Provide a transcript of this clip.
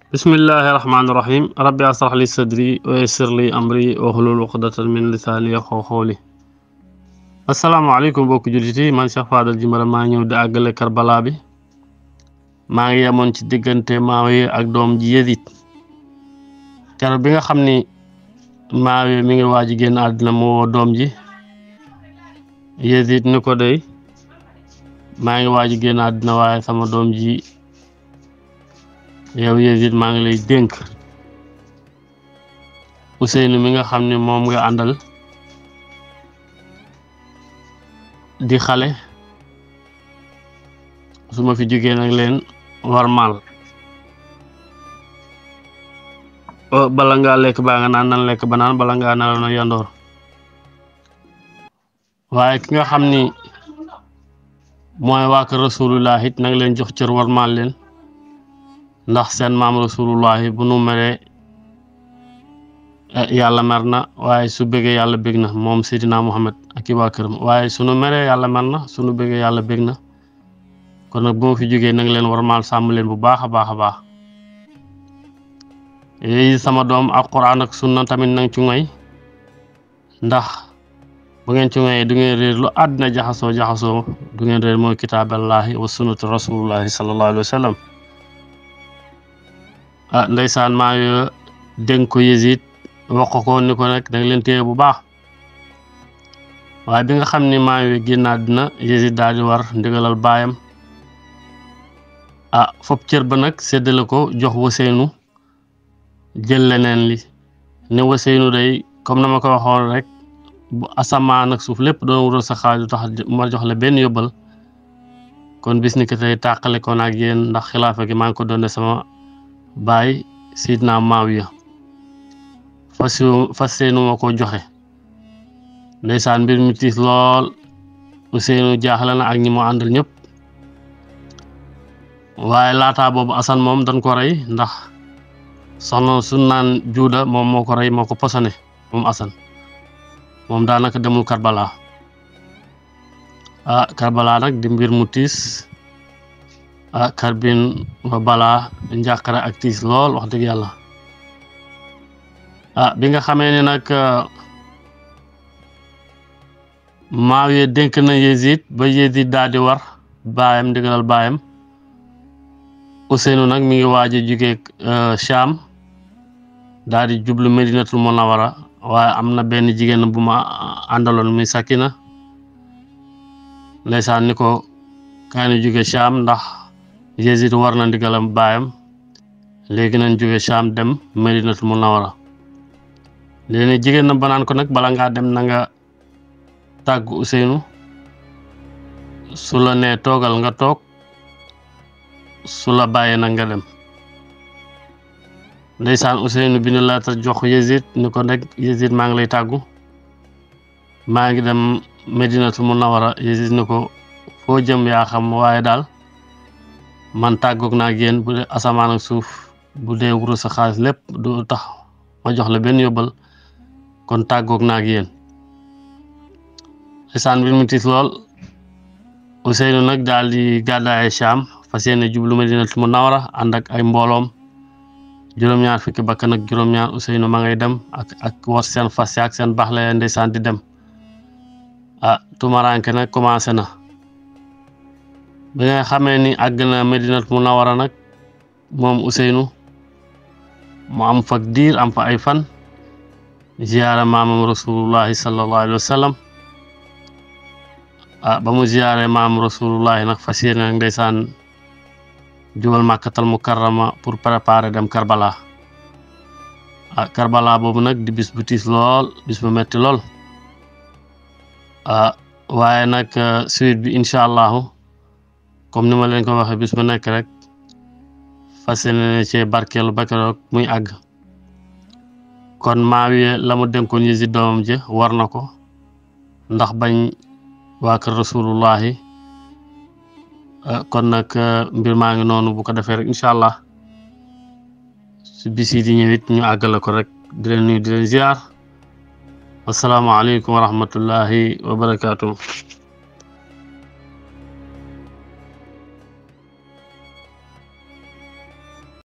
bismillahi rahmaani rahim rabbi asrah li sadri wa yassir li amri wahlul uqdatan min lisaani yafqahu qawli asalaamaaleykum mbokki jullit yi man Cheikh Fadal Djiméré maa ñëw di àggale Karbala bi maa ngi yemoon ci diggante Maawiya ak doom ji Yazid keroog bi nga xam ni Maawiya mi ngi waaj a génn àddina mu woo doom ji Yazid ni ko dey maa ngi waaj a génn àddina waaye sama doom ji yow Yazid maa ngi lay dénk Ousseynou mi nga xam ne moom nga àndal di xale su ma fi jógee nag leen warmal bala ngaa lekk baa nga naan nan lekk ba naan bala ngaa nelaw na yandoor waaye ki nga xam ni mooy waa kër rasulullah it nag leen jox cër warmal leen ndax seen maam rasulullahi bu nu meree yàlla mer na waaye su bëggee yàlla bég na moom Seydina Muhammad ak i waa këram waaye sunu meree yàlla mer na sunu bëggee yàlla bég na kon nag bu ma fi jógee nag leen warmaal sàmm leen bu baax a baax a baax yooyu sama doom ak quran ak sunna tamit nang ci ngoy ndax bu ngeen ci ngoyee du ngeen réer lu àddina jaxasoo jaxasoo du ngeen réer mooy kitaaballahi wa sunnatu rasulullahi sallallahu alayhi wa sallam ah ndeysaan maa ngi dénk ko Yazid wax ko ni ko nag da nga leen téye bu baax waaye bi nga xam ni maa ngi génn àddina Yazid daal di war ndigalal baayam ah fopp cër ba nag séddale ko jox Ousseynou jël leneen li ne Ousseynou day comme na ma ko waxoon rek bu asamaan ak suuf lépp doon wutal sa xaaju tax ma jox la benn yóbbal kon bis ni ki tey tàqale ko ak yéen ndax xilaafa gi maa ngi ko doon sama baay Seydina Maawiya fas fas yéenu ma ko joxe ndeysaan mbir mi tiis lool Ousseynou jaaxle na ak ñi mu àndal ñëpp waaye laataa boobu Assane moom dañ ko rey ndax soxna su naan juuda moom moo ko rey moo ko posone moom Assane moom daanaka demul Karbala ah Karbala nag di mbir mu tiis ah karbin ba balaa njàqare ak tiis lool wax dëgg yàlla ah bi nga xamee ne nag Maawiya dénk na Yazid ba Yazid daal di war baayam ndigalal baayam Ousseynou nag mi ngi waaj a jóge Cham daal di jublu Medinatul Munawara waaye am na benn jigéen bu ma àndaloon muy Sakina ndeysaan ni ko kaay na jóge Cham ndax Yazid war na ndigalam baayam léegi nañ jóge Cham dem Medinatul Munawara léegi jigéen na banaan ko nag bala ngaa dem na nga tàggu Ousseynou su la nee toogal nga toog su la bàyyee nag nga dem ndeysaan Ousseynou bi ñu laata jox Yazid ni ko nag Yazid maa ngi lay tàggu maa ngi dem Medinatul Munawara Yazid ni ko foo jëm yaa xam waaye daal man tàggoog naa ak yéen bu dee asamaan ak suuf bu dee wuru sa xaalis lépp du tax ma jox la benn yóbbal kon tàggoog naa ak yéen ndeysaan bi mu tiis lool Ousseynou nag daal di gàddaaye Cham fas yéene jublu Medinatul Munawara ànd ak ay mbooloom juróom-ñaar fukki bakkan ak juróom-ñaar Ousseynou ma ngay dem ak ak war seen fas ak seen baax la ndeysaan di dem ah tumaranke nag commencé na bi nga xamee ni àgg na Medinatul Munawara nag moom Ousseynou mu am fa diir am fa ay fan ziyaara maamam rasulullahi sallallahu alayhi wa sallam ah ba mu ziyaare maam rasulullahi nag fas yéene nag ndeysaan jubal màkkatal mukarrama pour préparer dem Karbala ah Karbala boobu nag di bis bu tiis lool bis bu metti lool ah waaye nag suite bi incha allahu comme ni ma leen ko waxee bis bu nekk rek fas yéene cee barkeelu ba keroog muy àgg kon Maawiya la mu dénkoon Yazid doomam ji war na ko ndax bañ waa kër rasulullahi kon nag mbir maa ngi noonu bu ko defee rek incha allah su bis yi di ñëwit ñu àggale ko rek di leen nuyu di leen ziar asalaamaaleykum wa rahmatullahi wa barakaatu.